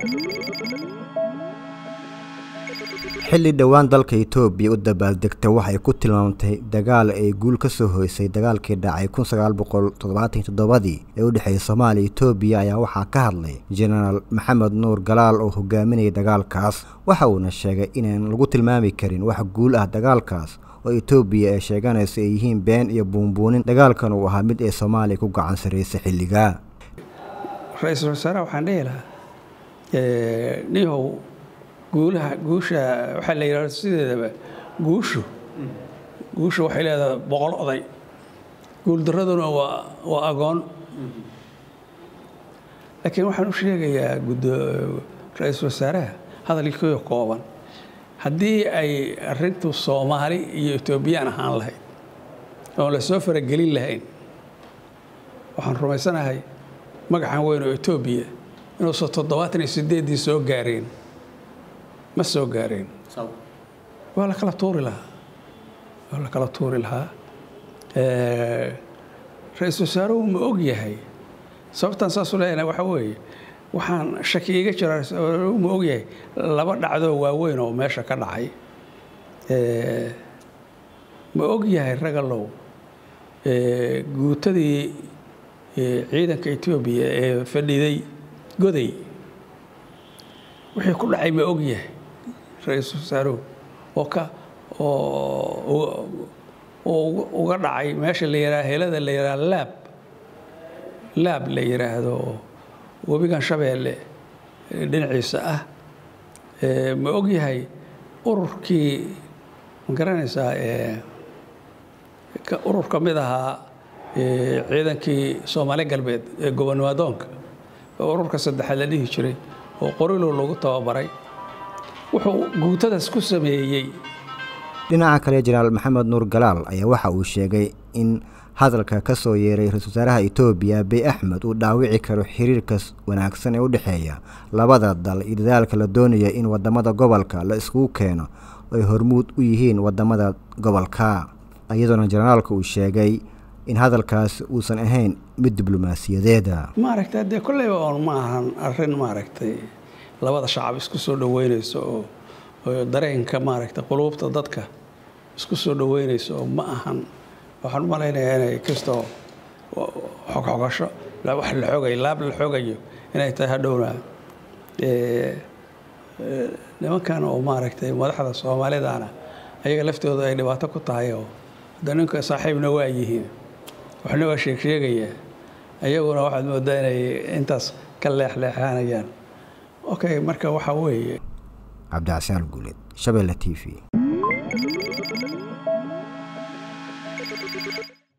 xilli dhowaan dalka itoobiya u dabaaldegta waxay ku tilmaamtay dagaal ay guul ka soo hoysay dagaalkii dhacay kun sagaal boqol toddobaatan toddobadii ee u dhexeeyay soomaaliya itoobiya ayaa waxaa ka hadlay jenaraal maxamed nuur galaal oo hogaaminayay dagaalkaas waxa uuna sheegay inaan lagu tilmaami karin wax guul ah dagaalkaas oo itoobiya ay sheeganayso ay yihiin been iyo buunbuunin dagaalkan uu ahaa mid ay soomaaliya ku gacan sarraysay xilligaa ra-iisul wasaaraha waxaan dhihi lahaa nihow guulaha guusha waxaa la yidhahda sideedaba guushu guushu waxay leedahay boqol oday guuldaraduna waa waa agoon laakiin waxaan u sheegayaa gudo ra-iisul wasaaraha hadalkii kooban haddii ay arrintu soomaali iyo etoobiyaan ahaan lahayd oon la soo faragelin lahayn waxaan rumaysanahay magacan weyn oo etoobiya inuusan toddobaatan iyo sideeddii soo gaareen ma soo gaareen waa la kala tuuri lahaa waa la kala tuuri lahaa ra-iisul wasaaruhu ma og yahay sababtaan saasu leeyahay waxaa weeye waxaan shaki iga jira ra-isul ma og yahay laba dhacdoo waaweyn oo meesha ka dhacay ma og yahay ragalow guutadii ciidanka etoobiya ee fadhiday goday wixii ku dhacay ma og yahay ra-iisul wasaaruhu oo ka oo uga dhacay meesha la yidhaha helada la yidhaha laab laab la yidhaahdo webigan shabeelle dhinaciisa ah ma og yahay ururkii ma garanaysaa urur ka mid ahaa ciidankii soomaali galbeed ee gobonimaadoonka ururka saddexaad la dhihi jiray oo qorilow lagu tababaray wuxuu guutadaas ku sameeyey dhinaca kale jenaraal maxamed nuur galaal ayaa waxa uu sheegay in hadalka ka soo yeeray ra-isul wasaaraha etoobiya abiy axmed uu dhaawici karo xiriirka wanaagsan ee u dhexeeya labada dal iyo dadaalka la doonaya in wadamada gobolka la iskugu keeno oo ay hormuud u yihiin wadamada gobolka iyadoona jenaraalka uu sheegay in hadalkaas uusan ahayn mid diblomaasiyadeeda maaragtay dee kolleyba oon ma ahan arrin maaragtay labada shacab isku soo dhoweynayso oo oo dareenka maaragtay quluubta dadka isku soo dhoweynayso oo ma ahan waxaan u malaynayaa inay kastoo xogxogasho wax la xogayo laab la xogayo inay tahay hadhowna nimankan oo maaragtay madaxda soomaalidana ayaga laftooda ay dhibaato ku tahay oo hadda ninka saaxiibna waa yihiin waxna waa sheeg sheegayaa ayaguna waxaad moodaa inay intaas ka leexleexanayaan okay marka waxaa weeye cabdicasaan guuleed shabeelle t v